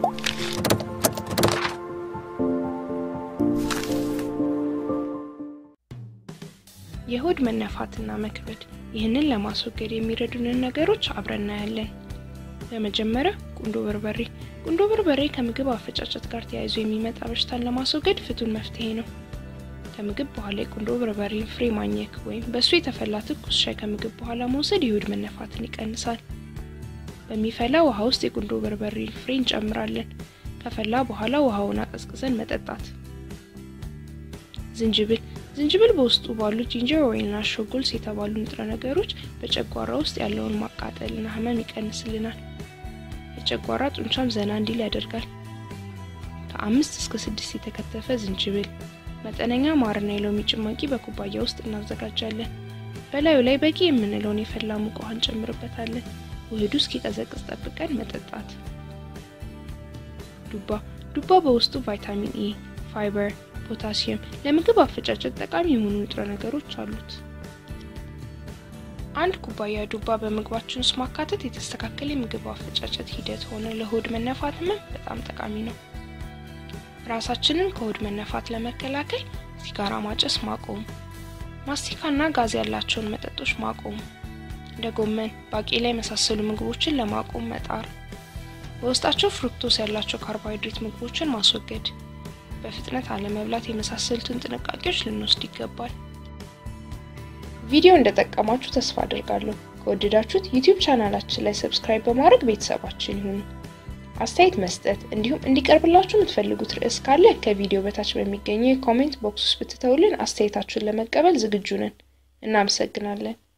የሆድ መነፋትና መክበድ፣ ይህንን ለማስወገድ የሚረዱንን ነገሮች አብረን እናያለን። በመጀመሪያ ቁንዶ በርበሬ። ቁንዶ በርበሬ ከምግብ አፈጫጨት ጋር ተያይዞ የሚመጣ በሽታን ለማስወገድ ፍቱን መፍትሄ ነው። ከምግብ በኋላ የቁንዶ በርበሬን ፍሬ ማኘክ ወይም በእሱ የተፈላ ትኩስ ሻይ ከምግብ በኋላ መውሰድ የሆድ መነፋትን ይቀንሳል። በሚፈላ ውሃ ውስጥ የቁንዶ በርበሬን ፍሬ እንጨምራለን። ከፈላ በኋላ ውሃውን አቀዝቅዘን መጠጣት። ዝንጅብል ዝንጅብል በውስጡ ባሉ ጂንጀር ወይና ሾጎልስ የተባሉ ንጥረ ነገሮች በጨጓራ ውስጥ ያለውን ማቃጠልና ህመም ይቀንስልናል። የጨጓራ ጡንቻም ዘና እንዲል ያደርጋል። ከአምስት እስከ ስድስት የተከተፈ ዝንጅብል፣ መጠነኛ ማርና የሎሚ ጭማቂ በኩባያ ውስጥ እናዘጋጃለን። በላዩ ላይ በቂ የምንለውን የፈላ ሙቅ ውሃ እንጨምርበታለን። ውህዱ እስኪቀዘቅዝ ጠብቀን መጠጣት። ዱባ ዱባ በውስጡ ቫይታሚን ኢ፣ ፋይበር ፖታሲየም ለምግብ አፈጫጨት ጠቃሚ የሆኑ ንጥረ ነገሮች አሉት። አንድ ኩባያ ዱባ በምግባችን ውስጥ ማካተት የተስተካከለ የምግብ አፈጫጨት ሂደት ሆነ ለሆድ መነፋት ህመም በጣም ጠቃሚ ነው። ራሳችንን ከሆድ መነፋት ለመከላከል ሲጋራ ማጨስ ማቆም፣ ማስቲካና ጋዝ ያላቸውን መጠጦች ማቆም፣ እንደ ጎመን፣ ባቄላ የመሳሰሉ ምግቦችን ለማቆም መጣር፣ በውስጣቸው ፍሩክቶስ ያላቸው ካርቦሃይድሬት ምግቦችን ማስወገድ በፍጥነት አለመብላት የመሳሰሉትን ጥንቃቄዎች ልንወስድ ይገባል። ቪዲዮ እንደጠቀማችሁ ተስፋ አድርጋለሁ። ከወደዳችሁት ዩቲዩብ ቻናላችን ላይ ሰብስክራይብ በማድረግ ቤተሰባችን ይሁኑ። አስተያየት መስጠት እንዲሁም እንዲቀርብላችሁ የምትፈልጉት ርዕስ ካለ ከቪዲዮ በታች በሚገኘው የኮሜንት ቦክስ ውስጥ ብትተውልን አስተያየታችሁን ለመቀበል ዝግጁ ነን። እናመሰግናለን።